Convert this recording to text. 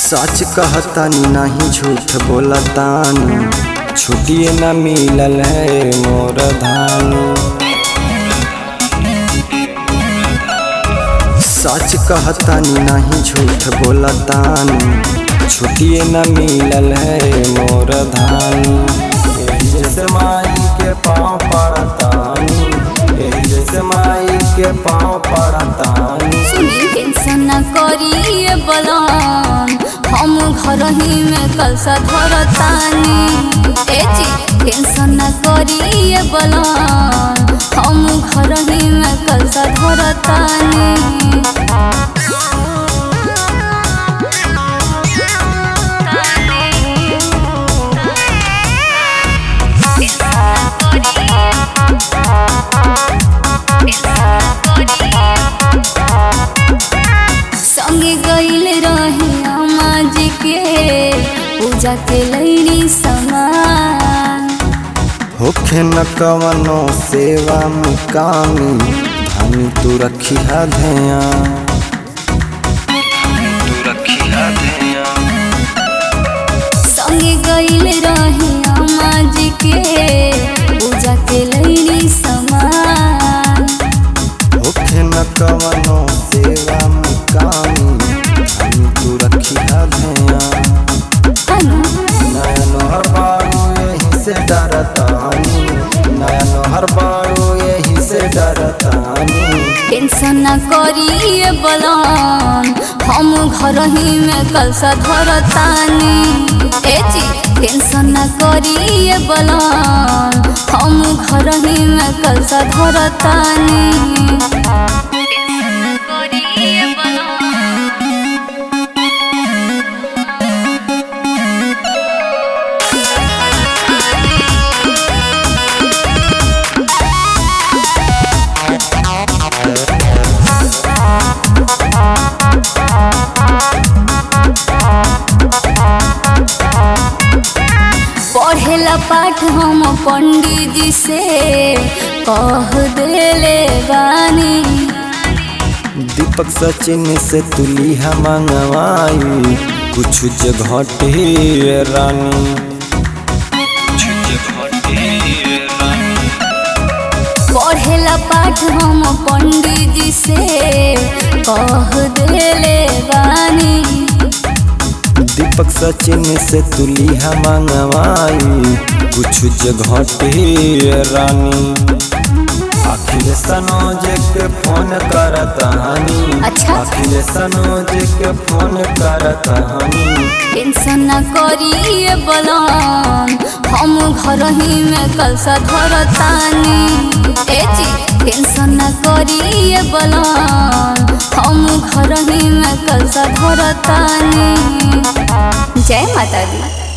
सच कहतानी नहीं झूठ बोलतानी छुट्टिए न मिलल है मोर धानी सच कहतानी नहीं झूठ बोलतानी छुट्टिए न मिलल है मोर धानी एही जैसे माई के पाँव पड़तानी एही जैसे माई के पाँव पड़तानी सुनी टेंशन न करिए बलम हम घर ही में कलसा धरतानी ए जी टेंशन न करिए बलम हम घर ही में कलसा धरतानी संगे गईल रही अम्मा जी के पूजा के लैली समान होखे न कवनो सेवा मुकामी धानी तू रखी है ध्यान तू रखी है ध्यान संगे गईल रही अम्मा जी के पूजा के लैली समान होखे न कवनो सेवा मुकामी धानी तू रखी है ध्यान हनु नयन हर बारू यही से डरतानी नयन हर बारू यही से डरतानी टेंशन न करिए बलम हम घर ही में कलसा धरतानी ए जी टेंशन न करिए बलम हम घर ही में कलसा धरतानी टेंशन न करिए बलम पढ़ेला पाठ हम पंडित जी से कह देले बानी दीपक सचिन से तुलिया मंगवाई कुछ जगह ढेर रानी कुछ जगह ढेर रानी पढ़ेला पाठ हम पंडित जी से कह देले बानी दीपक सचिन से तुलिया मंगवाई कुछ जगह ढेर रानी अखिल सनोज के फोन करतानी अच्छा। अखिल सनोज के फोन करतानी टेंशन न करिए बलम हम घर ही में कलसा धरतानी ए जी टेंशन न करिए बलम हम घर ही में कलसा धरतानी जय माता दी